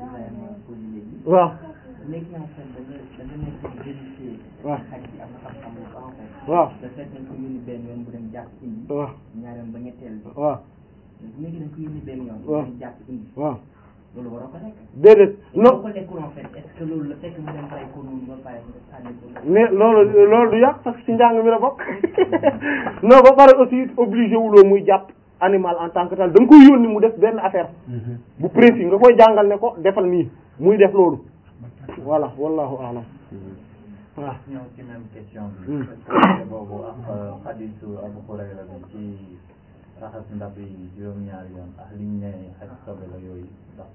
Ibrahima pour léegi. waaw léegi en fait da nga da nga nekk di vérifier. waaw xaj bi am na xam-xam bu baax en fait. waaw da fekk nañ ko yónni benn yoon bu dem jàpp indi. waaw ñaari yoon ba ñetteel bi. waaw léegi dañ ko yónni benn yoon. waaw bu dem jàpp indi. waaw loolu waroo ko lekk. déedéet boo non ko lekkul en fait est-ce que loolu la fekk mu dem rey ko noonu ba pare nga sànni ko. mais loolu loolu du yàq parce que ci njàng mi la bokk non ba pare aussi obligé wuloo muy jàpp animal en tant que tel da nga koy yónni mu def benn affaire bu précis nga koy jàngal ne ko defal nii muy def loolu voilà wallahu a'lam waaw ñëw ci même question Hmm. bi. est-ce que boobu ak xadisu Abu Hurayra bi ci raxas ndab yi juróom-ñaari yoon ak liñ ne xaj sobe la yooyu ndax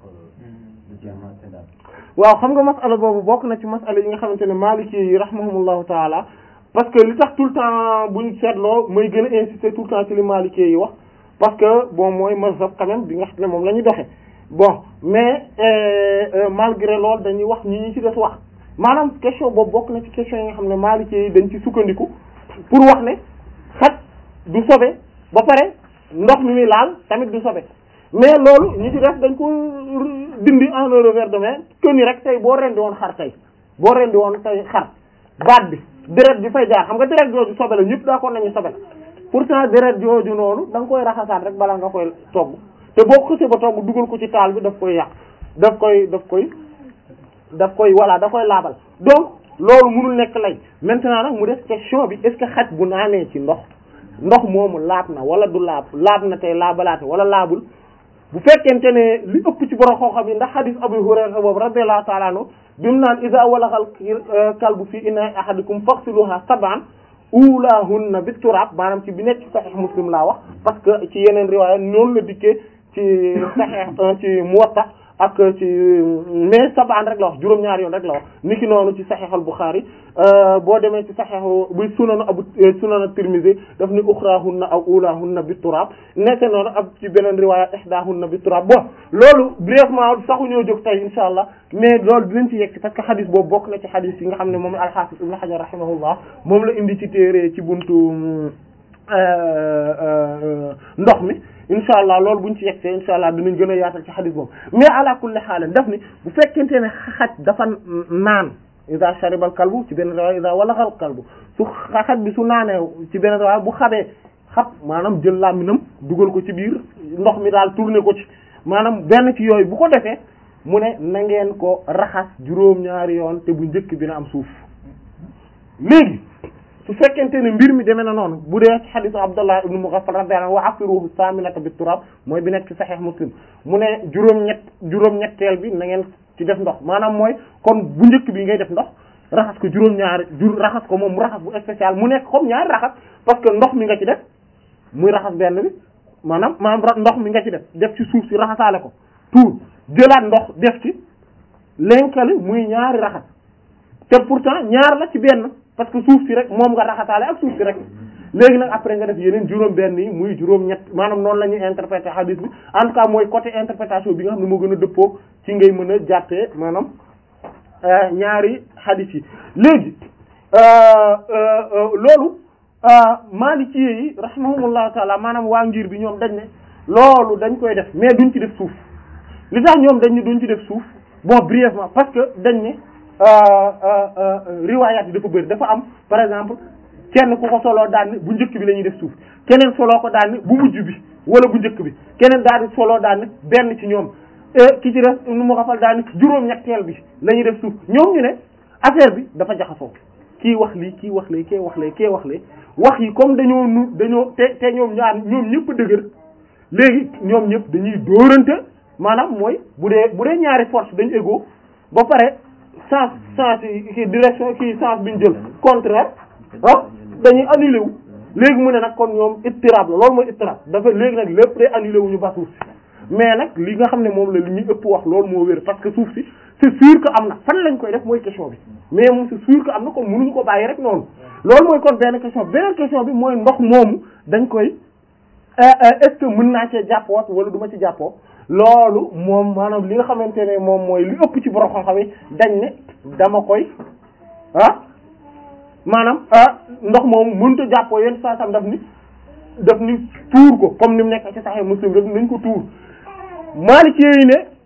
du ci amaate ndab. waaw xam nga masala boobu bokk na ci masala yi nga xamante ne maliki yi rahmahumullahu taala parce que li tax tout le temps bu ñu seetloo mooy gën a insister tout le temps ci li maliki yi wax parce que bon mooy mazhab quand même bi nga xam ne moom la ñu doxe bon mais euh, euh, malgré loolu dañuy wax ñi ñi ci des wax maanaam question boobu bokk na ci question yi nga xam ne maliki yi dañ ci sukkandiku pour wax ne xaj du sobe ba pare ndox mi muy laal tamit du sobe mais loolu ñi ci def dañ ko dindi en un revers de main que ni rek tey boo rendi woon xar tey boo rendi woon tey xar baat bi deret bi fay jaar xam nga deret jooju sobe la ñëpp d'accord nañu sobe la pourtant deret jooju noonu da nga koy raxasaat rek balaa nga koy togg te boo ko xësee ba togg dugal ko ci taal bi daf koy yàq daf koy daf koy daf koy voilà da koy laabal donc loolu mënul nekk lay maintenant nag mu des question bi est-ce que xaj bu naanee ci ndox ndox moomu laab na wala du laab laab na tey laabalaate wala laabul bu fekkente ne li ëpp ci borom xam-xam yi ndax hadith Abu Hurayra boobu radiyallahu ta'ala anhu bi mu naan iza walaxal kalbu fi ina'i ahadikum faghsiluha sab'an ulahunna bit turab maanaam ci bi nekk ci sahih Muslim laa wax parce que ci yeneen riwaaya noonu la dikkee ci sahih ci Muwatta ak ci mais sab'an rek la wax juróom-ñaari yoon rek la wax niki noonu ci sahih al-Bukhari boo demee ci sahih bu sunanu abu sunan at-Tirmidhi daf ni ukhrahunna aw ulahunna bit turab nekk noonu ab ci beneen riwaaya ihdahunna bit turab bon loolu brièvement saxu ñoo jóg tey insha allah mais loolu dinañ ci yegg parce que xadis boobu bokk na ci xadis yi nga xam ne moom al-Hafiz Ibn Hajar rahimahullah moom la indi ci téere ci buntu ndox mi insha allah loolu buñ ci yegsee insha allah dinañ gën a yaatal ci xadis boobu mais ala kulli xaal daf ni bu fekkente ne xaj dafa naan ida sharibal kalbu ci benn riwaaya ida walaxal kalbu su xaj bi su naanee ci benn riwaaya bu xabee xab maanaam jël làmminam dugal ko ci biir ndox mi daal tourner ko ci maanaam benn ci yooyu bu ko defee mu ne na ngeen ko raxas juróom-ñaari yoon te bu njëkk bi na am suuf léegi su fekkente ne mbir mi demee na noonu bu dee ci xadisu Abdullah ibn Mughaffal radiyallahu anhu wa afiruhu saminata bi turab mooy bi nekk ci Sahih Muslim mu ne juróom-ñett juróom-ñetteel bi na ngeen ci def ndox maanaam mooy kon bu njëkk bi ngay def ndox raxas ko juróom-ñaari jur raxas ko moom mu raxas bu spécial mu nekk comme ñaari raxas parce que ndox mi nga ci def muy raxas benn bi maanaam maanaam ndox mi nga ci def def ci suuf si raxasaale ko tuur jëlaat ndox def ci lenkali muy ñaari raxas te pourtant ñaar la ci benn parce que suuf si rek moom nga raxasaale ak suuf si rek léegi nag après nga def yeneen juróom benn yi muy juróom ñett maanaam noonu la ñuy interpréter hadith bi en tout cas mooy côté interprétation bi nga xam ne moo gën a dëppoo ci ngay mën a jàppee maanaam ñaari hadith yi léegi loolu Maliki yi rahimahumullahu taala maanaam waa ngir bi ñoom dañ ne loolu dañ koy def mais duñ ci def suuf li tax ñoom dañ ne duñ ci def suuf bon brièvement parce que dañ ne riwaayaat yi dafa bëri dafa am par exemple kenn ku ko soloo daan bu njëkk bi la ñuy def suuf keneen soloo ko daan bu mujj bi wala bu njëkk bi keneen daal di soloo daan benn ci ñoom ki ci def nu mu xafal daan juróom-ñetteel bi la ñuy def suuf ñoom ñu ne affaire bi dafa jaxasoo kii wax lii kii wax lee kii wax lee kii wax lee wax yi comme dañoo nu dañoo te te ñoom ñaar ñoom ñëpp dëgër léegi ñoom ñëpp dañuy dóorante maanaam mooy bu dee bu dee ñaari force dañu égaux ba pare sens sens yi kii direction kii sens bi ñu jël contraire ah dañuy annulé wu léegi mu ne nag kon ñoom ittirab la loolu mooy ittirab dafa léegi nag lépp day annulé wu ñu ba suuf si mais nag li nga xam ne moom la li ñuy ëpp wax loolu moo wér parce que suuf si c'est sûr que am na fan lañ koy def mooy question bi mais moom c'est sûr que am na kon mënuñu ko bàyyi rek noonu loolu mooy kon benn question beneen question bi mooy ndox moomu dañ koy est-ce que mën naa cee jàppoot wala du ma ci jàppoo loolu moom maanaam li nga xamante ne moom mooy li ëpp ci borom xam-xam yi dañ ne dama koy ah maanaam ah ndox moomu mënut a jàppoo yenn saa sam daf ni daf ni tuur ko comme ni mu nekk ci Sahih Muslim daf nañ ko tuur Maliki yi ne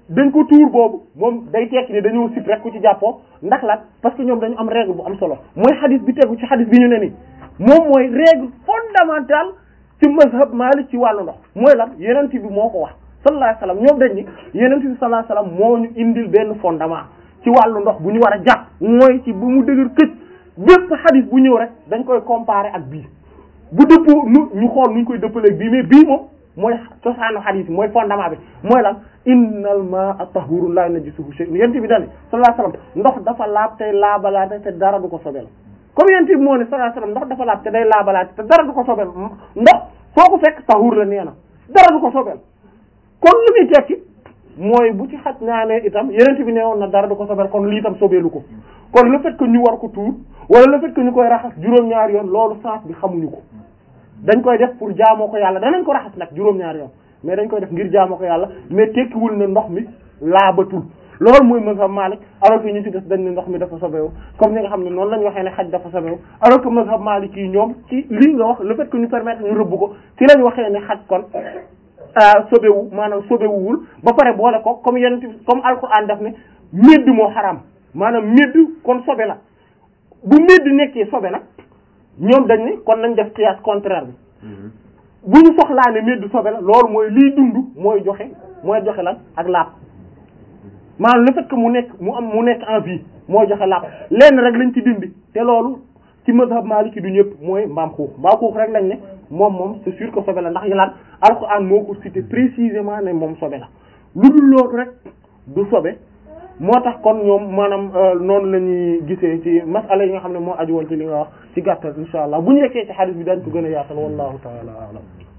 dañ ko tuur boobu moom day tekki ne dañoo sip rek ku ci jàppoo ndax lan parce que ñoom dañu am règle bu am solo mooy xadis bi tegu ci xadis bi ñu ne ni moom mooy règle fondamentale ci mazhab Malik ci wàllu ndox mooy lan yenent bi moo ko wax sallallahu alayhi wasallam ñoom dañ ni yenent bi sallallahu alayhi wasallam moo ñu indil benn fondement ci wàllu ndox bu ñu war a jàpp mooy ci bu mu dëgër këcc bépp xadis bu ñëw rek dañ koy comparer ak bii bu dëppoo nu ñu xool nu ñu koy dëppaleeg bii mais bii moom mooy cosaanu xadis mooy fondement bi mooy lan innal ma'a tahurun la najisuhu shay'un yent bi dani sallallahu alayhi wasallam ndox dafa laab tey laabalaate te dara du ko sobel comme yent bi moo ne sallallahu alayhi wasallam ndox dafa laab te day laabalaate te dara du ko sobel ndox foo ko fekk tahur la nee na dara du ko sobel kon lu muy tekki mooy bu ci xaj naanee itam yenent bi nee woon na dara du ko sobel kon lii itam sobeelu ko kon le fait que ñu war ko tuur wala le fait que ñu koy raxas juróom-ñaari yoon loolu sens bi xamuñu ko dañ koy def pour jaamoo ko yàlla danañ ko raxas nag juróom-ñaari yoon mais dañ koy def ngir jaamoo ko yàlla mais tekkiwul ne ndox mi laabatul loolu mooy mazhab Malik alors que ñu ci des dañ ne ndox mi dafa sobewu comme ni nga xam ne noonu lañ waxee ne xaj dafa sobewu alors que mazhab Malik yi ñoom ci lii nga wax le fait que ñu permettre ñu rëbb ko ci lañ waxee ne xaj kon sobewu maanaam sobewuwul ba pare boole ko comme yenn comme alquran daf ne médd moo xaraam maanaam médd kon sobe la bu médd nekkee sobe nag ñoom dañ ne kon nañ def qiyaas contraire bi bu ñu soxlaa ne médd sobe la loolu mooy liy dund mooy joxe mooy joxe lan ak laab maanaam le fait que mu nekk mu am mu nekk en vie mooy joxe laab lenn rek lañ ci dindi te loolu ci mazhab maliki du ñëpp mooy mbaam xuux mbaam xuux rek lañ ne moom moom c'est sûr que sobe la ndax yalaat alxuraan moo ko cité précisément ne moom sobe la lu dul loolu rek du sobe moo tax kon ñoom maanaam noonu la ñuy gisee ci masala yi nga xam ne moo aju woon ci li nga wax ci gàttal insha allah bu ñu yeggee ci hadith bi dañ ko gën a yaatal wallahu taala alam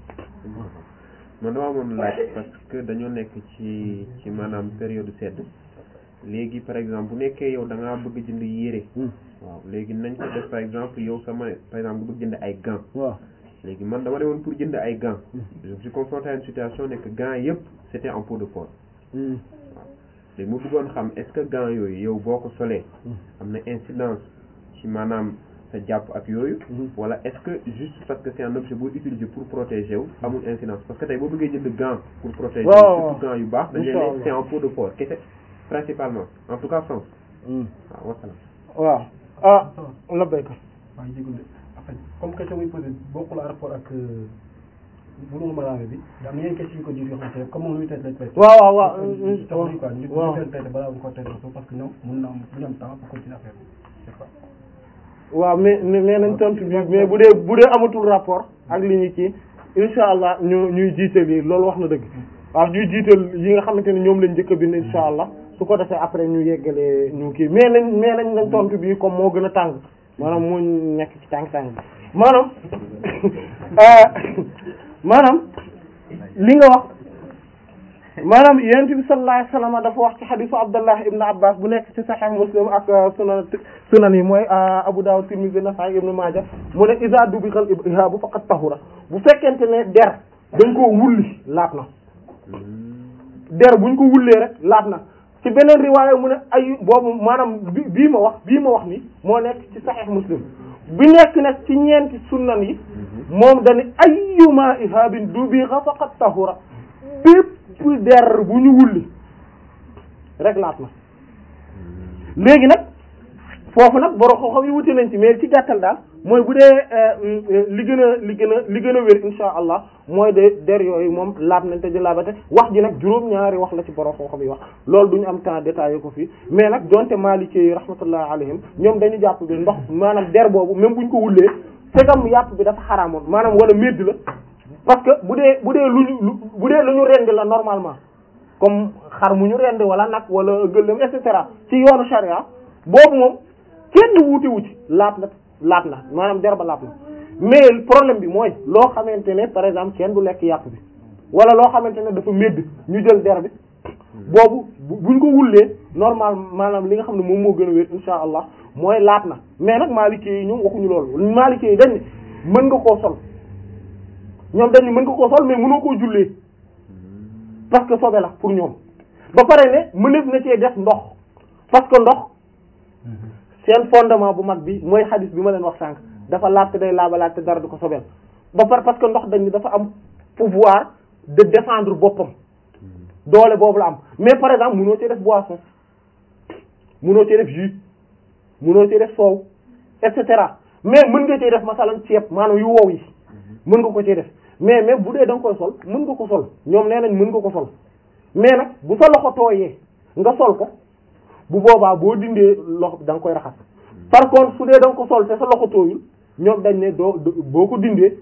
man dama amoon laaj parce que dañoo nekk ci ci maanaam période sedd léegi par exemple bu nekkee yow da ngaa bëgg jënd yére waaw léegi nañ ko def par exemple yow sama par exemple nga bëgg jënd ay gants waaw léegi man dama demoon pour jënd ay gants je me suis confronté à une situation ne que gants yëpp c'était en peau de porc waaw léegi mu bëggoon xam est-ce que gants yooyu yow boo ko solee am na incidence ci maanaam sa jàpp ak yooyu wala est-ce que juste parce que c'est un objet boo utiliser pour protéger wu amul incidence parce que tey boo bëggee jënd gants pour protéger waaw surtout gants yu baax dañ leen Inch'Allah. ne c'est en peau de porc kese principalement en tout cas France waaw wasalaam waaw ah la béykat maa ngi jégalu en fait comme question muy posé bokkul à rapport ak bulu malaame bi da am yeneen question yu ko jur yoo xamante ne comme moom lu muy traité lañ traité waaw waaw waaw tax nañ quoi ñu waaw ñu traité balaa ñu ko traité parce que ñoom mën na am bu ñu am temps pour continuer affaire bi c'est ça waaw mais mais nee nañ tontu bi mais bu dee bu dee amatul rapport ak li ñu kii insha allah ñu ñuy jiital yi loolu wax na dëgg waaw ñuy jiital yi nga xamante ne ñoom lañ njëkk a bind insha allah su ko defee après ñu yeggalee ñu kii mais nañ mais nañ nañ tontu bi comme moo gën a tàng maanaam moo nekk ci tàng-tàng bi maanaam euh, maanaam li nga wax maanaam yonent bi sallallahu alayhi wasallam dafa wax ci xadisu Abdullah ibn Abbas bu nekk ci Sahih Muslim ak sunan sunan yi mooy Abu Dawud Tirmidhi Nasa'i Ibn Majah mu ne iza dubiqal ihaabu faqad tahura bu fekkente ne der dañ koo wulli laat na der buñ ko wullee rek laat na ci beneen riwaaya mu ne ay boobu maanaam bi bii ma wax bii ma wax ni moo nekk ci Sahih Muslim bi nekk nag ci ñeenti sunan yi moom dañu ayyuma ihaabin dubiqa faqad tahura bépp der bu ñu wulli rek laat na léegi nag foofu nag borom xam-xam yi wuti nañ ci mais ci gàttal daal mooy bu dee li gën a li gën a li gën a wér insha allah mooy de der yooyu moom laat nañ te di laabate wax ji nag juróom-ñaari wax la ci borom xam-xam yi wax loolu du ñu am temps détaillé ko fii mais nag donte Maliki yi rahmatullah alayhim ñoom dañu jàpp bi ndox maanaam der boobu même buñ ko wullee segam yàpp bi dafa xaraamoon maanaam wala médd la parce que bu dee bu dee lu ñu lu bu dee lu ñu rendi la normalement comme xar mu ñu rendi wala nag wala gëléem et cetera ci yoonu charia boobu moom kenn wuute wu ci laat na laat na maanaam der ba laat na mais problème bi mooy loo xamante ne par exemple kenn du lekk yàpp bi wala loo xamante ne dafa médd ñu jël der bi boobu bu- buñ ko wullee normal maanaam li nga xam ne moom moo gën a wér insha allah mooy laat na mais nag maalikee yi ñoom waxuñu loolu maalikee yi dañ ne mën nga koo sol ñoom dañ ne mën nga koo sol mais mënoo koo jullee parce que sobe la pour ñoom ba pare ne mëneef na cee def ndox parce que ndox seen fondement bu mag bi mooy xadis bi ma leen wax sànq dafa laat te day laabalaat te dara du ko sobeel ba pare parce que ndox dañ ni dafa am pouvoir de défendre boppam doole boobu la am mais par exemple mënoo ci def boisson mënoo ci def jus mënoo ci def soow et cetera mais mën nga cee def masalan ceeb maanaam yu wow yi mën nga ko cee def mais mais bu dee da nga koy sol mën nga ko sol ñoom nee nañ mën nga ko sol mais nag bu sa loxo tooyee nga sol ko bu boobaa boo dindee loxo da nga koy raxas par contre su dee da nga ko sol te sa loxo tooyul ñoom dañ ne doo boo ko dindee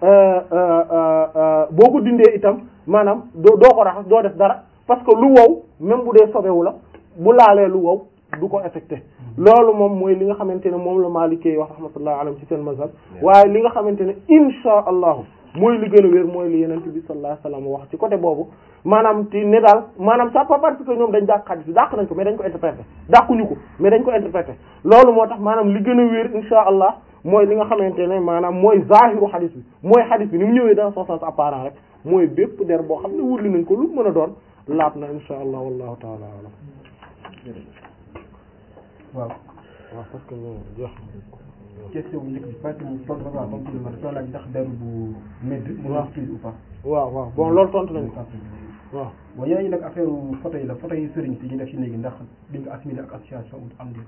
boo ko dindee itam maanaam doo doo ko raxas doo def dara parce que lu wow même bu dee sobewu la bu laalee lu wow du ko affecté loolu moom mooy li nga xamante ne moom la Maalikee wax rahmatullah alayhi ci seen mazhab waaye li nga xamante ne insha allahu mooy li gën a wér mooy li yenent bi sallallahu alayhi wasallam wax ci côté boobu maanaam ti ne daal maanaam ça pas parce que ñoom dañ dàq xadis bi dàq nañ ko mais dañ ko interprété dàquñu ko mais dañ ko interprété loolu moo tax maanaam li gën a wér insha allah mooy li nga xamante ne maanaam mooy zahiru xadis bi mooy xadis bi ni mu ñëwee dans son sens apparent rek mooy bépp der boo xam ne wurli nañ ko lu mën a doon laab na insha allah wallahu taala alam waaw waaw parce que ñoo jeex question bu njëkk bi parce que tontu ba waaw tontu na dafa laaj ndax deru bu medd mu waaw utile ou pas waaw waaw bon loolu tontu nañ ko waaw waaw yeneen yi nag affaire photo yi la photo yi sëriñ si ñu def ci léegi ndax di nga assimilé ak association am di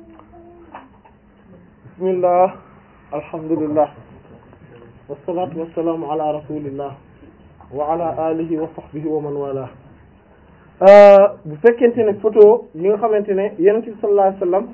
bismillah alhamdulillah wassalatu wassalamu ala rasulillah wa ala alihi wa sahbihi wa man wala bu fekkente ne photo yi nga xamante ne yonent bi sallallahu alayhi wasallam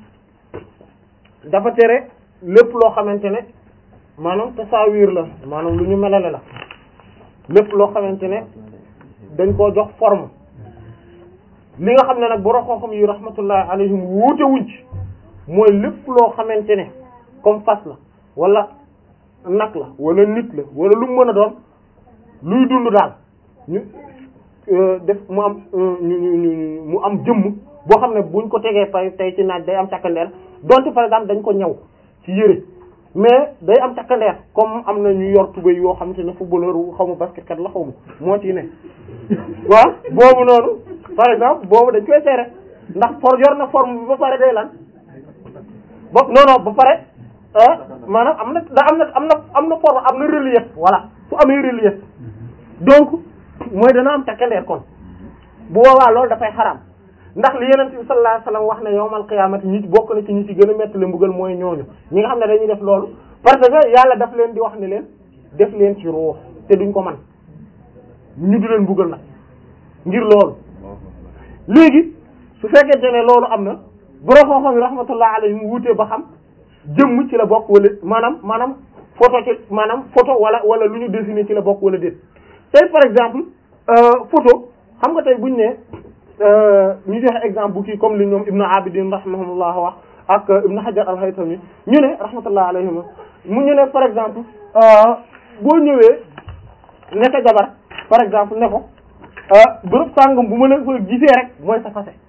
dafa tere lépp loo xamante ne maanaam tasawir la maanaam lu ñu melale la lépp loo xamante ne dañ koo jox forme li nga xam ne nag borom xam-xam yi rahmatullahi alayhim wuute wuñ ci mooy lépp loo xamante ne comme fas la wala nag la wala nit la wala lu mu mën a doon luy dund daal ñu def mu am ñu ñu ñu mu am jëmm boo xam ne buñ ko tegee pay tey ci naaj day am càkkandeer donte par exemple dañ ko ñaw ci yëre mais day am càkkandeer comme am na ñu yor tubéy yoo xam te ne footballeur xaw ma basket kat la xaw ma moo ci ne waaw boobu noonu par exemple boobu dañ koy seere ndax for yor na forme bi ba pare day lan ba non non ba pare maanaam am na da am na am na am na forme am na relief voilà su amee relief donc mooy dana am takkandeer kon bu boobaa loolu dafay xaraam ndax li yonent bi sallallahu alayhi wasallam wax ne yawmal qiyaamati ñi bokk na ci ñi ci gën a metti le mbugal mooy ñooñu ñi nga xam ne dañuy def loolu parce que yàlla daf leen di wax ne leen def leen ci ruux te duñ ko man ñu di leen mbugal nag ngir loolu léegi su fekkente ne loolu am na borom xam-xam yi rahmatullah alayhim wuutee ba xam jëmm ci la bokk wala maanaam maanaam photo ci maanaam photo wala wala lu ñu dessiné ci la bokk wala déet tey par exemple photo xam nga tey buñ ne ñu joxe exemple bu kii comme li ñoom Ibn Abidin rahimahullah wax ak Ibn Hajar al-Haytami ñu ne rahmatullah alayhim mu ñu ne par exemple boo ñëwee nekk jabar par exemple ne ko bërëb sàngam bu ma la fa gisee rek mooy sa fase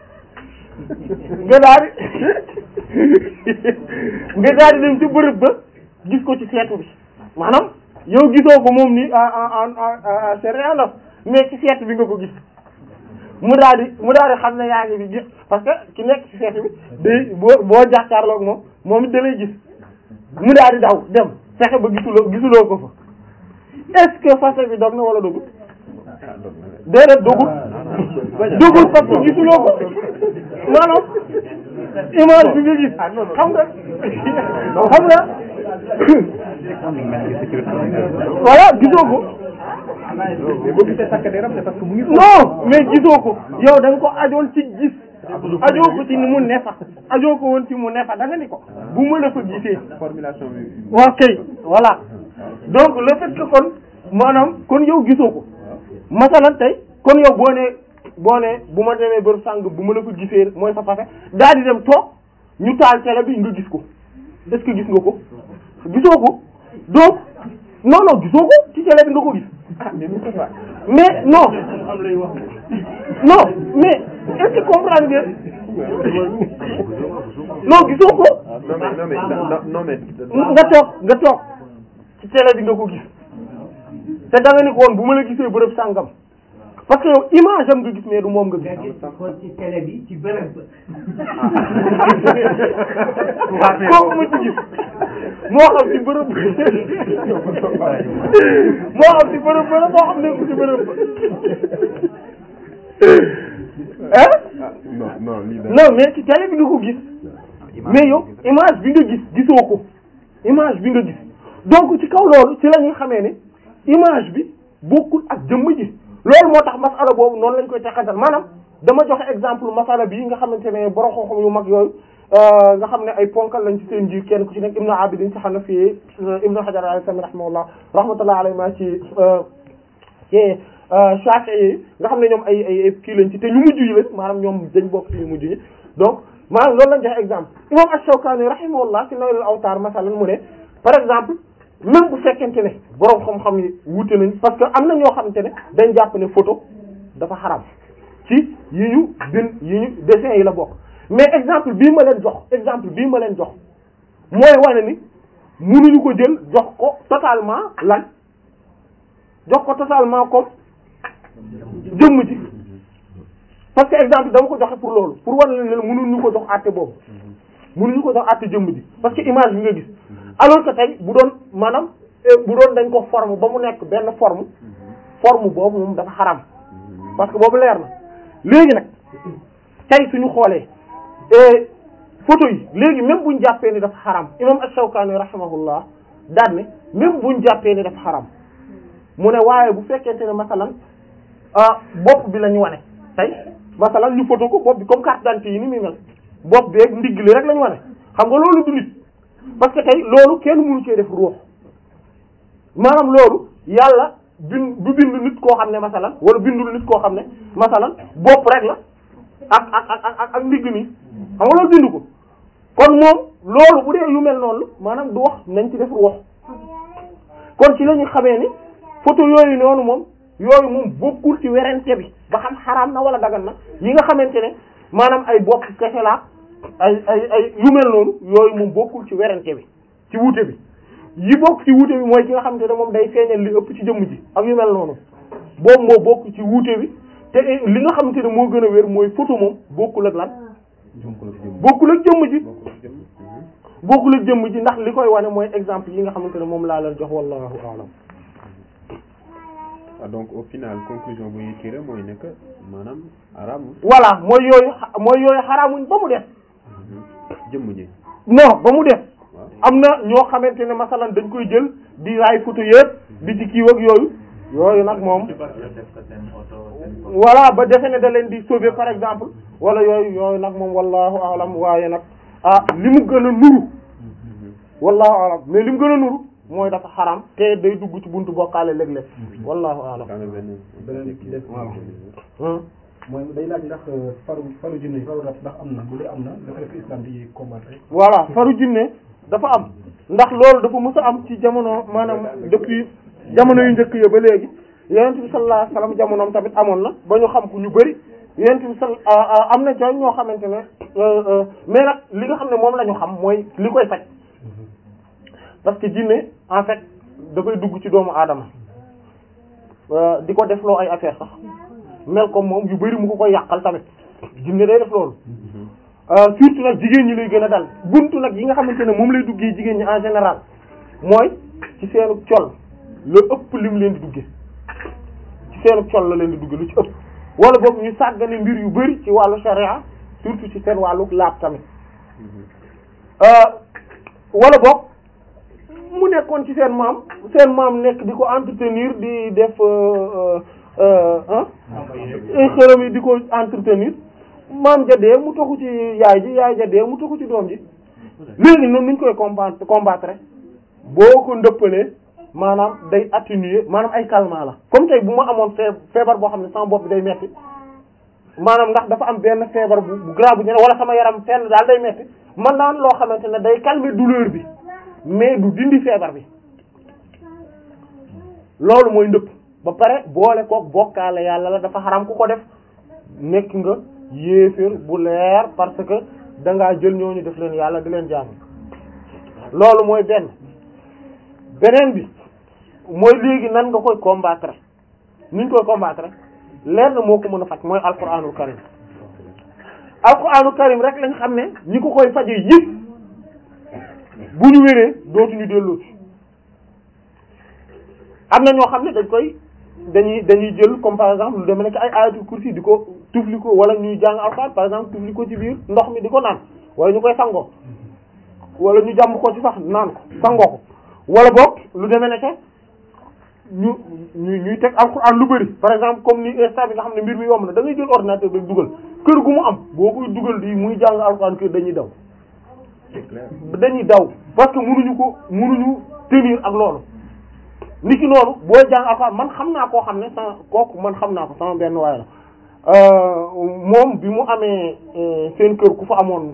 nga daal di nga daal di dem ci bërëb ba gis ko ci seetu bi maanaam yow gisoo ko moom ni en en en c'est rien mais ci seetu bi nga ko gis mu daal di mu daal di xam ne yaa ngi bi gis parce que ki nekk ci seetu bi day boo boo jàkkaarloog moom moom it da lay gis mu daal di daw dem fexe ba gisuloo gisuloo ko fa est-ce que fase bi dog na wala dogul déedéet dogul dogul parce que gisuloo ko maanaam image bi nga gis xam nga xam nga voilà gisoo ko mais boo gisee takk deram c'est parce que mu ngi non mais gisoo ko yow da nga ko ajoon ci gis ajoo ko ci ni mu nefa ajoo ko woon ci mu nefa da nga ni ko bu ma la fa gisee formulation bi waaw kay voilà donc le fait que kon maanaam kon yow gisoo ko masalan tey kon yow boo nee boo nee bu ma demee bër sàng bu ma la fa gisee mooy sa fase daal di dem toog ñu taal télé bi nga gis ko est-ce que gis nga ko gisoo ko donc non non gisoo ko ci télé bi nga ko gis mais non non mais est-ce que comprendre nga non gisoo ko non mais non mais non non mais nga toog nga toog ci télé bi nga ko gis te da nga ni ko woon bu ma la gisee bërëb sàngam parce que yow image am nga gis mais du moom nga gis kon ci télé bi ci bërëb ba. kooku ma ci gis moo xam ci bërëb moo xam ci bërëb ba la moo xam ne ci bërëb ba ah ah non non lii da non mais ci télé bi nga ko gis mais yow image bi nga gis gisoo ko image bi nga gis donc ci kaw loolu ci la ñuy xamee ne image bi bokkul ak jëmm ji loolu moo tax masala boobu noonu lañ koy teqantal maanaam dama joxe exemple masala bii nga xamante ne borom xam-xam yu mag yooyu nga xam ne ay ponkal lañ ci seen ji kenn ku ci nekk Ibnu Abidin ci Hanafi Ibnu Hajar al-Haytami rahimahullah rahmatullahi alayhi ma ci ci Shafi'i nga xam ne ñoom ay ay ay kii lañ ci te ñu mujj yi lañ maanaam ñoom dañ bokk ci ñu mujj ñi donc maanaam loolu lañ joxe exemple imam Ash-Shawkani rahimahullah ci Naylul Awtar masalan mu ne par exemple même bu fekkente ne borom xam-xam yi wuute nañ parce que am na ñoo xamante ne dañ jàpp ne photo dafa xaram ci yi ñu bin yi ñu dessin yi la bokk mais exemple bii ma leen jox exemple bii ma leen jox mooy wane ni mënuñu ko jël jox ko totalement lan jox ko totalement comme jëmm ji parce que exemple dama ko joxe pour loolu pour wane leen ne mënuñu ko jox àtte boobu mënuñu ko jox àtte jëmm ji parce que image bi nga gis alors que tey bu doon maanaam bu doon dañ ko forme ba mu nekk benn forme forme boobu moom dafa xaram parce que boobu leer na léegi nag tey suñu xoolee photo yi léegi même buñ jàppee ni dafa xaram imam Ash-Shawkani rahimahullah daan ne même buñ jàppee ni dafa xaram mu ne waaye bu fekkente ne masalan ah bopp bi la ñu wane tey masalan ñu photo ko bopp bi comme carte d'identité yi ni muy mel bopp beeg ndigg li rek la ñu wane xam nga loolu du nit parce que tey loolu kenn mënu cee def ruux maanaam loolu yàlla bin du bind nit koo xam ne masalan wala bindul nit koo xam ne masalan bopp rek la ak ak ak ak ak ndigg nii xam nga loolu bind ko kon moom loolu bu dee yu mel noonu maanaam du wax nañ ci def ruux kon ci la ñu xamee ni photo yooyu noonu moom yooyu moom bokkul ci werante bi ba xam xaraam na wala dagan na yi nga xamante ne maanaam ay bopp kese la ay ay ay yu mel noonu yooyu moom bokkul ci werante bi ci wuute bi yi bokk ci wuute bi mooy ki nga xamante ne moom day feeñal li ëpp ci jëmm ji ak yu mel noonu boobu moo bokk ci wuute bi te li nga xamante ne moo gën a wér mooy photo moom bokkul ak lan bokkul ak jëmm ji bokkul ak jëmm ji ndax li koy wane mooy exemple yi nga xamante ne moom laa leen jox wallahu a'lam ah donc au final conclusion bu ñuy tiré mooy nekk maanaam araamul voilà mooy yooyu xa- mooy yooyu xaraamuñ ba mu def jëmm ji non ba mu def waaw am na ñoo xamante ne masalan dañ koy jël di raay photo yëpp di ci kiiw ak yooyu yooyu nag moom ci bari la def ko seen oto seen photo. voilà ba defe ne da leen di sauver par exemple wala yooyu yooyu nag moom wallahu alam waaye nag ah li mu gën a nuru wallahu alam mais li mu gën a nuru mooy dafa xaram te day dugg ci buntu bokkaale léeg-léeg wallahu alam daa nga benn beneen ci des hum. mooy day laaj ndax faru faru jinne yi faru rab ndax am na bu dee am na dafa def islam di combattre voilà faru jinne dafa am ndax loolu dafa mës a am ci jamono maanaam depuis jamono yu njëkk ya ba léegi yonent bi sallallahu alayhi wasallam jamonoom tamit amoon na ba ñu xam ko ñu bari yonent bi sal am na ca ñoo xamante ne euh, euh, mais nag li nga xam ne moom la ñu xam mooy li koy faj parce que jinne en fait dafay dugg ci doomu aadama euh, di ko defloo ay affaire sax mel comme moom yu bari mu ko koy yàqal tamit jinne day def loolu Euh, surtout nag jigéen ñi lay gën a dal buntu nag yi nga xamante ne moom lay duggee jigéen ñi en général mooy ci seenu col la ëpp lim leen di duggee ci seenu col la leen di duggee lu ci ëpp wala boog ñu sàggane mbir yu bari ci wàllu sharia surtout ci seen wàllu laab tamit euh, wala boog mu nekkoon ci seen maam seen maam nekk di ko entretenir di def euh, euh, euh, hein xërëm yi di ko entretenir maam ja dee mu toxu ci yaay ji yaay ja dee mu toxu ci doom ji léegi noonu nuñ koy combattre combattre boo ko ndëppalee maanaam day atténuer maanaam ay calmant la comme tey bu ma amoon fee feebar boo xam ne sama bopp bi day metti maanaam ndax dafa am benn feebar bu bu grave bu ñu ne wala sama yaram fenn daal day metti man naan loo xamante ne day calmer douleur bi mais du dindi feebar bi loolu mooy ndëpp ba pare boole kook bokkaale yàlla la dafa xaram ku ko def nekk nga yéeféer bu leer parce que da ngaa jël ñooñu def leen yàlla di leen jaamu loolu mooy benn beneen bi mooy léegi nan nga koy combattre niñ koy combattre leer na moo ko mën a faj mooy alquranul karim alquranul karim rek lañ xam ne ñi ko koy faje yëpp bu ñu wéree dootuñu delloo ci am na ñoo xam ne dañ koy dañuy dañuy jël comme par exemple lu demee nekk ay ayatul kursi di ko tufli ko wala ñuy jàng alxuraan par exemple tufli ko ci biir ndox mi di ko naan wala ñu koy sangoo wala ñu jàmm ko ci sax naan ko sangoo ko wala boog lu demee nekk ñu ñu ñuy teg alxuraan lu bari par exemple comme ni instant bi nga xam ne mbir mi yomb na da ngay jël ordinateur rek dugal kër gu mu am boo koy dugal di muy jàng alxuraan kër dañuy daw c'est clair dañuy daw parce que mënuñu ko mënuñu tenir ak loolu niki noonu boo jàng alxuraan man xam naa koo xam ne sama kooku man xam naa ko sama benn waay la moom bi mu amee seen kër ku fa amoon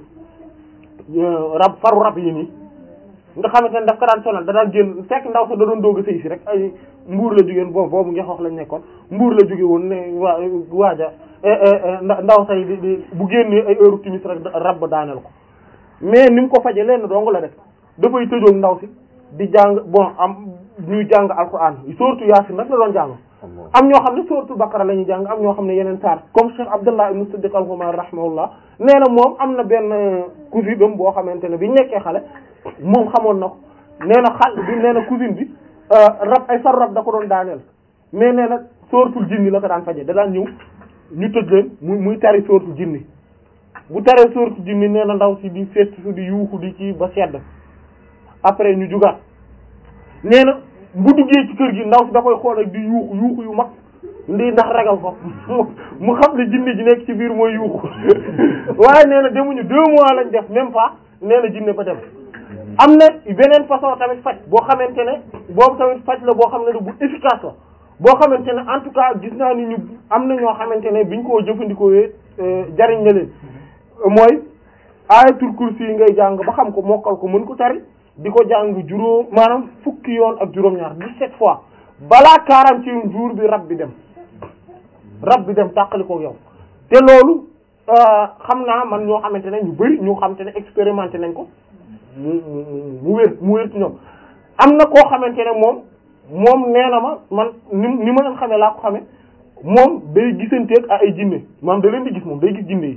rab faru rab yi nii nga xamante ne daf ko daan sonal da daan génn fekk ndaw sa da doon doog a sëy si rek ay mbuur la jógeen boobu boobu nga wax lañ nekkoon mbuur la jóge woon ne waa waaja ndaw say di di bu génnee ay heure timis rek rab ba daaneel ko mais ni mu ko faje lenn dong la def dafay tëjoog ndaw si di jàng bon am ñuy jàng alquran surtout yaasin nag la doon jàng am ñoo xam ne suratul baqara la ñuy jàng am ñoo xam ne yeneen saar comme Cheikh Abdullah ibn Siddiq al-Ghumari rahimahullah nee na moom am na benn cousine am boo xamante ne bi nekkee xale moom xamoon na ko nee na xal bi nee na cousine bi rab ay sar rab da ko doon daaneel mais nee na suratul jinni la ko daan faje da daan ñëw ñu tëj leen muy muy tari suratul jinni bu taree suratul jinni nee na ndaw si di fett su di yuuxu di ci ba sedd après ñu jugaat nee na bu duggee ci kër gi ndaw si da koy xool ak di yuuxu yuuxu yu mag ndi ndax ragal ko mu xam ne jinne ji nekk ci biir mooy yuuxu waaye nee na demuñu deux mois lañ def même pas nee na jinne ba dem am na beneen façon tamit faj boo xamante ne boobu tamit faj la boo xam ne bu efficace la boo xamante ne en tout cas gis naa ni ñu am na ñoo xamante ne biñ koo jëfandikoo jariñ na leen mooy ayatul kursi yi ngay jàng ba xam ko mokkal ko mën ko tari di ko jàng juróom maanaam fukki yoon ak juróom-ñaar dix-sept fois balaa quarantième jour bi rab bi dem rab bi dem tàqali ko yow te loolu xam naa man ñoo xamante ne ñu bari ñoo xamante ne expérimenté nañ ko mu mu wér mu wér ci ñoom am na koo xamante ne moom moom nee na ma man ni ni ma leen xamee laa ko xamee moom day gisanteeg ay jinne maanaam da leen di gis moom day gis jinne yi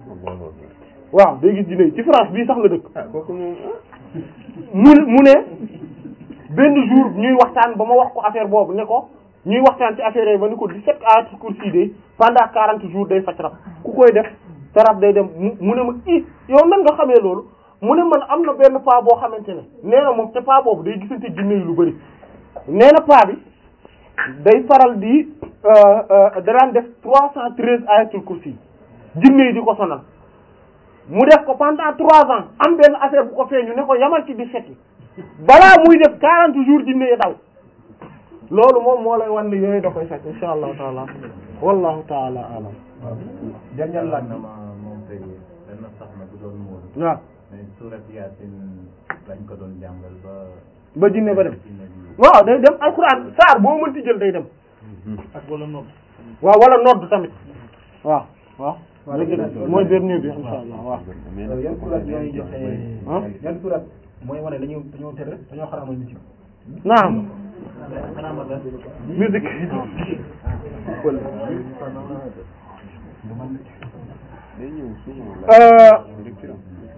waaw day gis jinne yi ci France bii sax la dëkk ah kooku moom mu mu ne benn jour ñuy waxtaan ba ma wax ko affaire boobu ne ko ñuy waxtaan ci affaire yi ba ni ko 17 ayatul kursi de pendant 40 jours day faj rab ku koy def sa rab day dem mu mu ne ma i yow nan nga xamee loolu mu ne man am na benn paa boo xamante ne nee na moom te paa boobu day gisante jinne yi lu bari nee na paa bi day faral di da daan def 313 ayatul kursi jinne yi di ko sonal mu def ko pendant trois ans am benn affaire bu ko feeñu ne ko yamal ci 17 yi balaa muy def 40 jours jinne yi daw loolu moom moo lay wan ne yooyu da koy fekk insha allahu taala wallahu taala alam waaw dernier laaj na ma moom tey benn soxna bu doon muur waaw mais surat yaasin lañ ko doon jàngal ba ba jinne ba dem jinne bi waaw day dem alquran saar boo mënti jël day dem ak wala noonu. waaw wala nodd tamit waaw waaw waaw dëgg la léegi mooy dernier bi insha allah waaw yan surat ñooy joxe ah yan surat mooy wane dañoo dañoo tere dañoo xaraamal musique naam xanaa ma dal. musique day ñëw souvent Euh, la lecture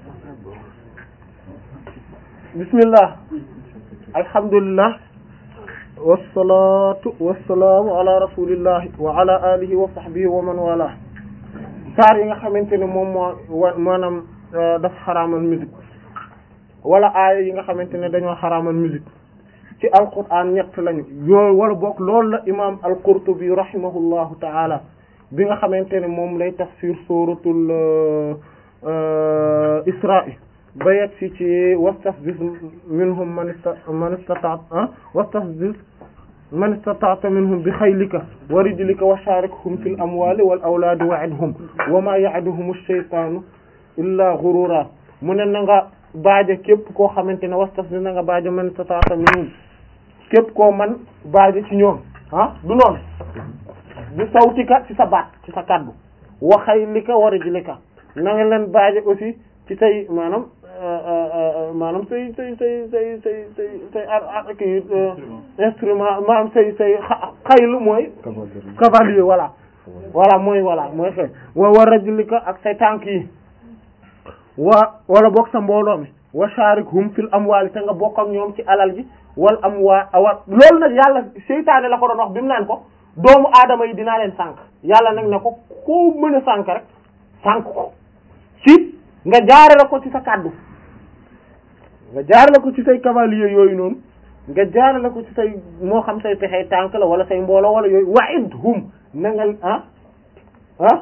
bismillah alhamdulillah wassalatu wassalaamu ala rasulillahi wa ala alihi wa sahbihi wa man wala saar yi nga xamante ne moom moo wa maanaam euh, dafa xaraamal musique wala aaya yi nga xamante ne dañoo xaraamal musique ci alquran ñett lañu yooyu wala bokk loolu la imam al-Qurtubi rahimahullahu taala bi nga xamante ne moom lay tafsir suratul euh, euh, Israa ba yegg si ci wastafziz minhum man ista man istata ah wastafziz man istata'ta minhum bi xaylika wa rijlika wa sharikhum fil amwali wal awlaadi wa'idhum wa ma ya'iduhum ash-shaytanu illa ghurura mu ne na nga baaje képp koo xamante ne wastafziz na nga baaje man istata'ta minhum képp koo man baaje ci ñoom ah du noonu bi sawtika ci sa baat ci sa kaddu wa xaylika wa rijlika na nga leen baaje aussi ci say maanaam maanaam say say say say say say say ar ar kii instrument maanaam say say xa xaylu mooy cavalier voilà voilà mooy voilà mooy xëy wa wa rajlika ak say tànk yi wa wala bokk sa mbooloo mi wa sharikhum fil amwali te nga bokk ak ñoom ci alal ji wal amwaat wa loolu nag yàlla seytaane la ko doon wax bi mu naan ko doomu aadama yi dinaa leen sànq yàlla nag ne ko koo mën a sànq rek sànq ko ci nga jaarale ko ci sa kàddu nga jaarale ko ci say cavalier yooyu noonu nga jaarale ko ci say moo xam say pexey tànk la wala say mbooloo wala yooyu wa'idhum na nga ah ah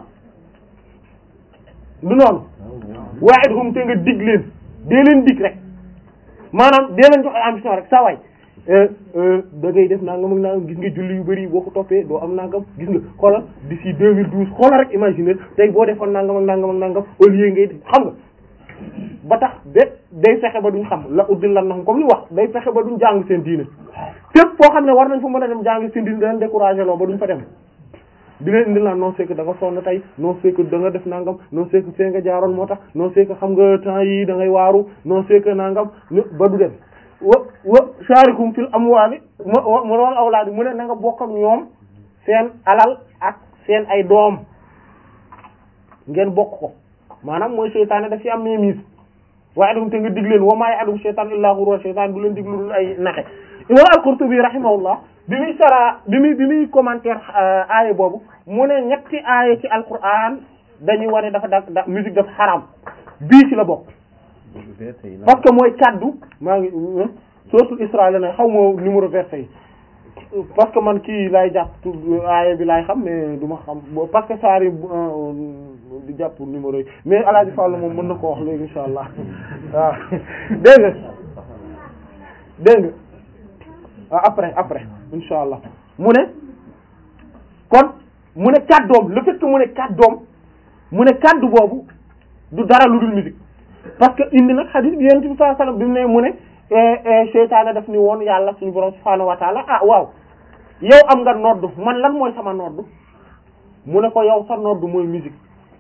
du noonu wa'idhum te nga dig leen dee leen dig rek maanaam dee leen jox ay ambition rek saa waay da ngay def nangam ak nangam gis nga julli yu bari boo ko toppee doo am nangam gis nga xoolal d'ici 2012 xoolal rek imaginer tey boo defoon nangam ak nangam ak nangam au lieu ngay xam nga ba tax de day fexe ba duñ xam la uddil lan na comme li wax day fexe ba duñ jàng seen diine fépp foo xam ne war nañ fa mën a dem jàng seen diine da leen découragé loo ba duñ fa dem di leen indil naan non c'est que da nga sonn tey non c'est que da nga def nangam non c'est que fee nga jaaroon moo tax non c'est que xam nga temps yi da ngay waaru non c'est que nangam ba du dem wa wa sharikum fil amwali mu mu wal awlaadi mu ne na nga bokk ak ñoom seen alal ak seen ay doom ngeen bokk ko maanaam mooy seytaane daf ci am mémise waaye dum te nga dig leen wa maa ya'lamu shaytaan illaa ghurura seytaan du leen dig lu dul ay naxe imam al-Qurtubi rahimahullah bi muy sara bi muy bi muy commentaire aaya boobu mu ne ñetti aaya ci alquran dañuy wane dafa da da musique dafa xaram bii ci la bokk parce que mooy kaddu maa ngi suratul Isra la ne xaw ma numéro verset yi parce que man kii laay jàpp aaya bi laay xam mais du ma xam parce que saari di jàpp numéro yi mais Alaaji Fall moom mën na ko wax léegi insha allah waaw dégg nga dégg nga après après insha allah mu ne kon mu ne kàddoom le fait que mu ne kàddoom mu ne kàddu boobu du dara lu dul musique parce que indi nag hadith bi yonent bi sallallahu alayhi wasallam bi mu ne mu ne seytaane daf ni woon yàlla suñu borom subhaanahu wa ta'ala ah waaw yow am nga nodd man lan mooy sama nodd mu ne ko yow sa nodd mooy musique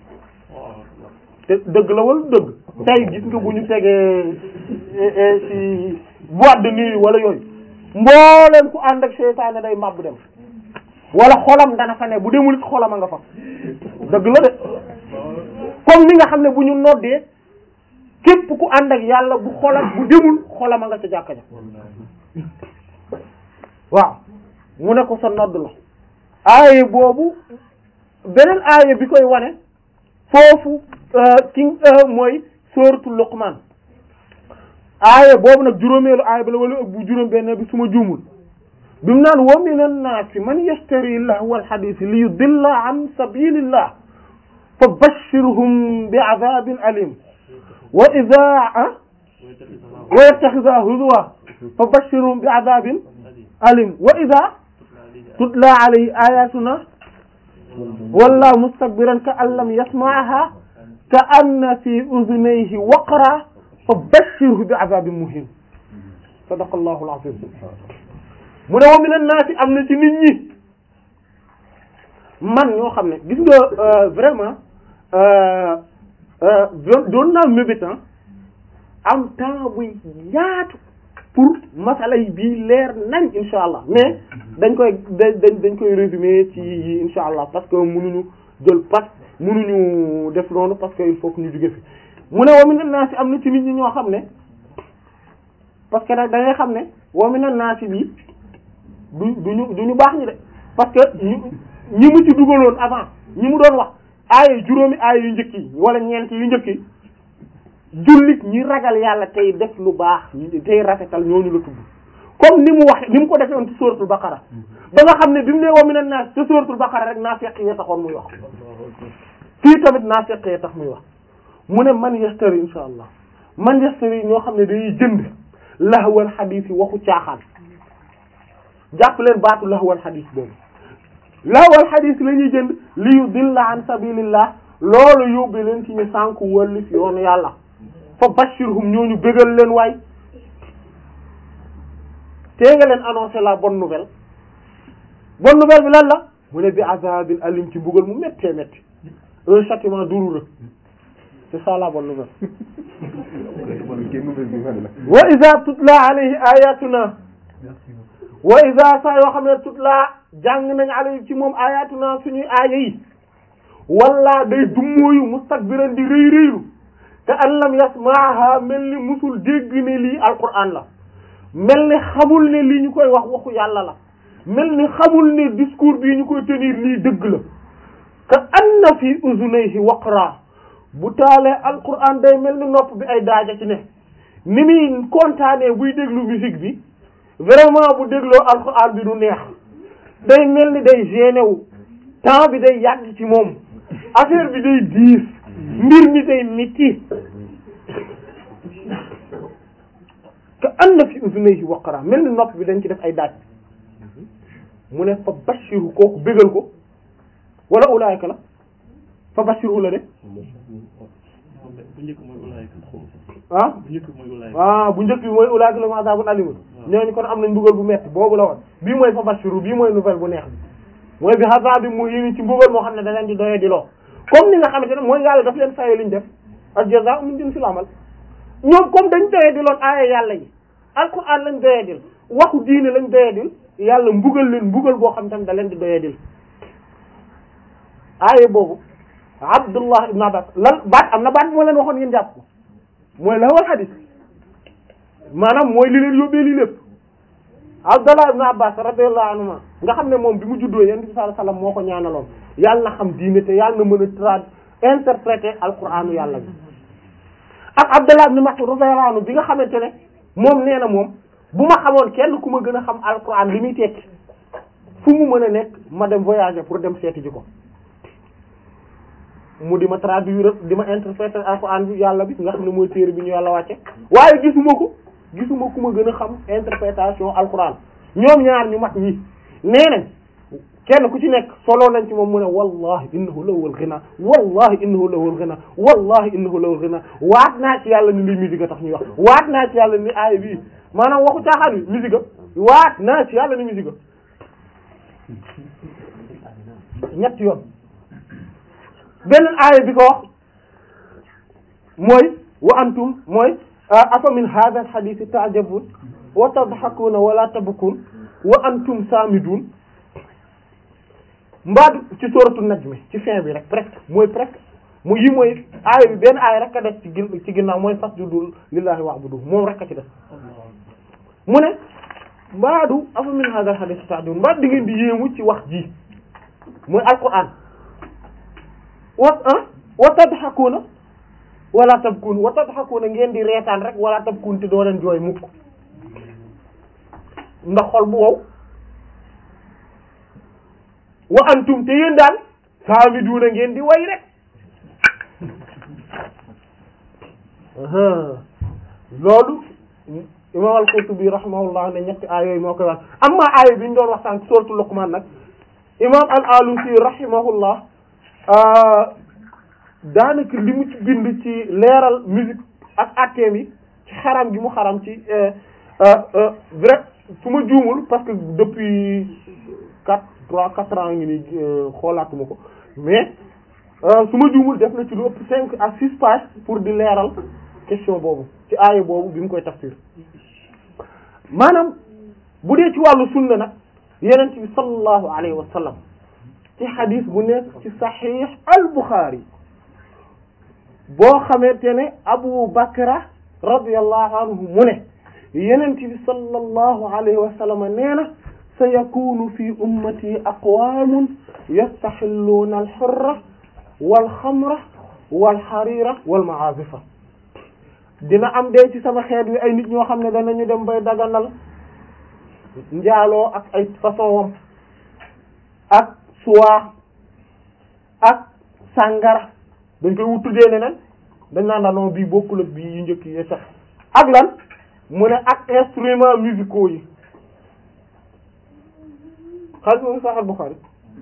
te dëgg la wala dëgg tey gis nga bu ñu tegee ci boîte de nuit wala yooyu mbooleem ku ànd ak seytaane day màbb dem wala xolam dana fa ne bu demul it xolam a nga fa dëgg la de comme ni nga xam ne bu ñu noddee képp ku ànd ak yàlla bu xolam bu demul xolam a nga ca jàkka ja waaw mu ne ko sa nodd la aaye boobu beneen aaye bi koy wane foofu ki mooy sóoratul Luqman aaye boobu nag juróomeelu aaye bi la wala bu juróom benn bi suma juumul bi mu naan wa minan naasi man yashtari lahwal hadiis li yudilla an sabilillah fa bashirhum bi adabin alim wa idha wa yattakhidha huzwa fa bashirhum bi adabin alim wa idha tutla alayhi ayatuna walla mustakbiran ka an lam yasma'ha ka anna fi udhunayhi waqra fa bashirhu bi adabin muhin sadaqallahu al-azim mu ne wa minan naasi am na ci nit ñi man ñoo xam ne gis nga vraiment doon naa mébitan am temps buy yaatu pour masala yi bii leer nañ insha allah mais dañ koy dañ dañ koy résumer ci yi insha allah parce que mënuñu jël pat mënuñu def noonu parce que il faut que ñu jóge fi mu ne wa minan naasi am na ci nit ñi ñoo xam ne parce que nag da ngay xam ne wa minan naasi bi du duñu du ñu baax ñi de parce que ñu ñi mu ci dugaloon avant ñi mu doon wax aaya juróomi aaya yu njëkk yi wala ñeent yu njëkk yi jullit ñi ragal yàlla tey def lu baax tey rafetal ñooñu la tudd comme ni mu wax ni mu ko defee woon ci suratul baqara ba nga xam ne bi mu ne wa minan naas ci suratul baqara rek naafiq yi taxoon muy wax fii tamit naafiq yi tax muy wax mu ne man yastari insha allah man yastari ñoo xam ne dañuy jënd lahwal xadiis yi waxu caaxaan jàpp leen baatu lahwal xadiis boobu lahwal xadiis la ñuy jënd li yudilla an sabilillah loolu yóbbu leen ci ñu sànku wëlli fi yoonu yàlla fa bashirhum ñooñu bégal leen waay tee nga leen annoncer la bonne nouvelle bonne nouvelle bi lan la mu ne bi azabin alim ci mbugal mu méttee métti un châtiment douloureux c'est ça la bonne nouvelle wa iza tutla alayhi ayatuna wa iza saa yoo xam ne tutla jàng nañ alayhi ci moom ayatuna suñuy aaya yi walla day dummóoyu mustakbiran di rëy rëylu te an lam yasmaaha mel ni musul dégg ne lii alquran la mel ni xamul ne li ñu koy wax waxu yàlla la mel ni xamul ne discours bii ñu koy tenir lii dëgg la ka anna fi uzunayhi waqra bu taalee alquran day mel ni nopp bi ay daaja ci ne ni muy kontaanee buy déglu musique bi vraiment bu dégloo alquran bi du neex day mel ni day gêné wu temps bi day yàgg ci moom affaire bi day diis mbir mi day mitti ka anna fi uzunayhi waqra mel ni nopp bi dañ ci def ay daaj mu ne fa bashiru kooku bégal ko wala ulaayka la fa bashiru la de bu njëkk mooy ulaayka ah bu njëkk mooy ulaayka ah bu njëkk bi mooy ulaayka lahum azaabun aliim ñooñu kon am nañ mbugal bu metti boobu la woon bii mooy fa bashiru bii mooy nouvelle bu neex bi mooy bi azaabin muhiin ci mbugal moo xam ne da leen di doye di loo comme ni nga xamante ne mooy yàlla daf leen faye liñ def al jazaa'u min jinsil amal ñoom comme dañ doye di loon aaya yàlla yi alquran lañ doye dil waxu diine lañ doye dil yàlla mbugal leen mbugal boo xam tamit da leen di doye dil aaya boobu Abdullah ibn Abbas lan baat am na baat moo leen waxoon ngeen jàpp ko mooy la wal hadis maanaam mooy li leen yóbbee lii lépp Abdullah ibn Abbas radiyallahu anhuma nga xam ne moom bi mu juddoo yonent bi sallallahu alayhi wasallam moo ko ñaanaloon yàlla na xam diine te yàlla na mën a trad interpréter alquranu yàlla bi ak Abdullah ibn Mas'ud radiyallahu anhu bi nga xamante ne moom nee na moom bu ma xamoon kenn ku ma gën a xam alquran li muy tekki fu mu mën a nekk ma dem voyager pour dem seeti ji ko mu di ma traduire di ma interpréter alquran bi yàlla bi nga xam ne mooy téere bi ñu yàlla wàcce waaye gisuma ko gisuma ku ma gën a xam interprétation alquran ñoom ñaar ñu mat ñi nee nañ kenn ku ci nekk solo nañ ci moom mu ne wallahi innahu lawul ghina wallahi innahu lawul ghina wallahi innahu lawul ghina waat naa ci yàlla ni li musique a tax ñuy wax waat naa ci yàlla ni aaya bii maanaam waxu caaxaan bi musique a waat naa ci yàlla ni musique a ñett yoon beneen aaya bi ko wax mooy wa antum mooy afa min hadha al hadith ta'jabun wa tadhakuna wa la tabkun wa antum samidun mbaadu ci sooratu najm ci fin bi rek presque mooy presque mu yi mooy aaya bi benn aaya rek a def ci gin ci ginnaaw mooy fasjudu lillahi wa'budu moom rek a ci def mu ne mbaadu afa min hadha al hadith ta'jabun mbaadu di ngeen di yéemu ci wax ji mooy alquran wa ah wa tadhakuna wala tabkun wa tadhakuna ngeen di reetaan rek wala tabkun te doo leen jooy mukk ndax xol bu wow wa antum te yéen daal saamiduna ngeen di way rek loolu imam al-Qurtubi rahimahullah ne ñetti aay yooyu moo koy wax amma aay bi ñu doon wax sànq sourate Luqman nag imam al-Alusi rahimahullah daanaka li mu ci bind ci leeral musique ak atteem yi ci xaram gi mu xaram ci vrai su ma juumul parce que depuis quatre trois quatre ans ngi ni xoolaatuma ko mais su ma juumul def na ci lu ëpp cinq à six pages pour di leeral question boobu ci aaya boobu bi mu koy tafsir maanaam bu dee ci wàllu sunna nag yenent bi sallallahu alayhi wa sallam ci xadis bu nekk ci saxiix al Buxaari boo xamante ne Abu Bakra radiyallahu anhu mu ne yenent bi sallallahu alayhi wa sallam nee na sa yakunu fi ummati aqwamun yastaxilluuna alxurra walxamra walxarira walmaazifa dina am dee ci sama xeet wi ay nit ñoo xam ne danañu dem bay daganal njaaloo ak ay façon wam ak suwaa ak sàngara dañ koy wut tuddee neneen dañ naan daanoo bii bokkul ak bii yu njëkk yi sax ak lan mu ne ak instruments musicaux yi xaalis moom Sahih Bukhari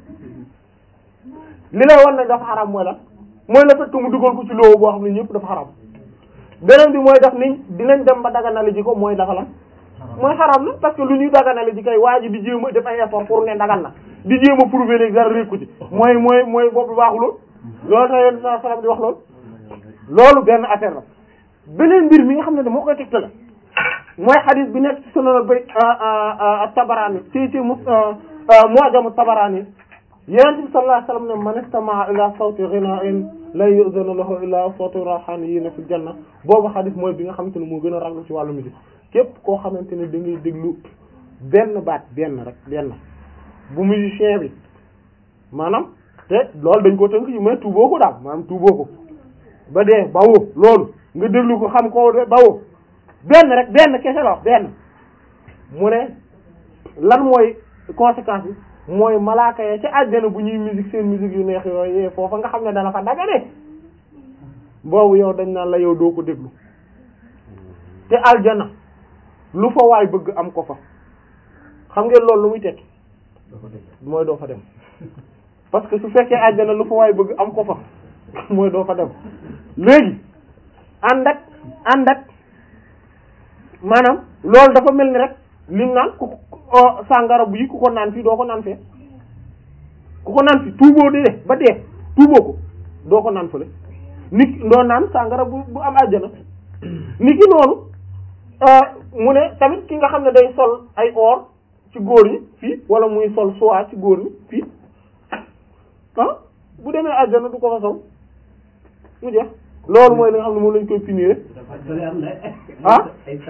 li lay wan ne dafa xaram mooy lan mooy la fekk mu dugal ko ci loowu boo xam ne ñëpp dafa xaram beneen bi mooy daf niñ dinañ dem ba daganale ji ko mooy dafa lan mooy xaram na parce que lu ñuy daganale ji kay waa ji di jéem a def ay effort pour ne dagan na di jéem a prouver léegi dara rékku ci mooy mooy mooy boobu baaxuloon loolu tax yéen saa salaam di wax loolu loolu benn affaire la beneen mbir mi nga xam ne moo koy tegte la mooy xadis bi nekk ci sunan bay Tabarani ci ci mu Mu'jam Tabarani Yonent bi sallallahu alayhi wasallam ne man istama'a ila sawti ghina'in la yu'zanu lahu illa aswatu rahaniyina fil janna boobu xadis mooy bi nga xamante ne moo gën a raglu ci wàllu musique képp koo xamante ne da ngay déglu benn baat benn rek benn bu musicien bi maanaam te loolu dañ ko tënk yi mais tuuboo ko daal maanaam tuuboo ko ba dee bawoo loolu nga déglu ko xam ko de bawoo benn rek benn kese la wax benn mu ne lan mooy conséquence bi mooy malaaka ya ca àjjana bu ñuy musique seen musique yu neex yooyu foofa nga xam ne dana fa dagane boobu yow dañ naan la yow doo ko déglu te aljana lu fa waay bëgg am ko fa xam ngeen loolu lu muy tekki mooy doo fa dem parce que su fekkee aljana lu fa waay bëgg am ko fa mooy doo fa dem léegi ànd ak ànd ak maanaam loolu dafa mel ni rek lim naan ku sàngara bu yi ku ko naan fii doo ko naan fee ku ko naan fii tuuboo dee ba dee tuuboo ko doo ko naan fële nit doo naan sàngara bu bu am àjjana nit ki noonu mu ne tamit ki nga xam ne day sol ay or ci góor ñi fii wala muy sol soie ci góor ñi fii ah bu demee àjjana du ko fa sol mu jeex loolu mooy li nga xam ne moom lañ koy punir ah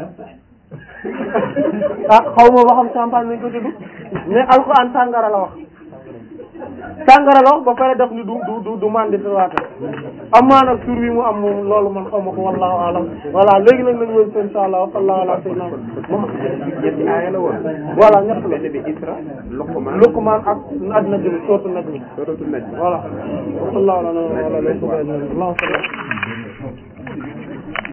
ah xaw ma ba xam champagne lañ ko tudd mais alxuraan sàngara la wax sàngara la wax ba pare def ni du du du du mandi waate amaa nag tur bi mu am moom loolu man xaw ma ko wallahu alam voilà léegi nag nañ wén insha allah wa sallallahu ala sayyidina Muhammad ñetti aaya la woon voilà ñett la benn bi Isra Luqman Luqman ak ad najm sourate najm suratul Najm voilà wa sallallahu ala wa ala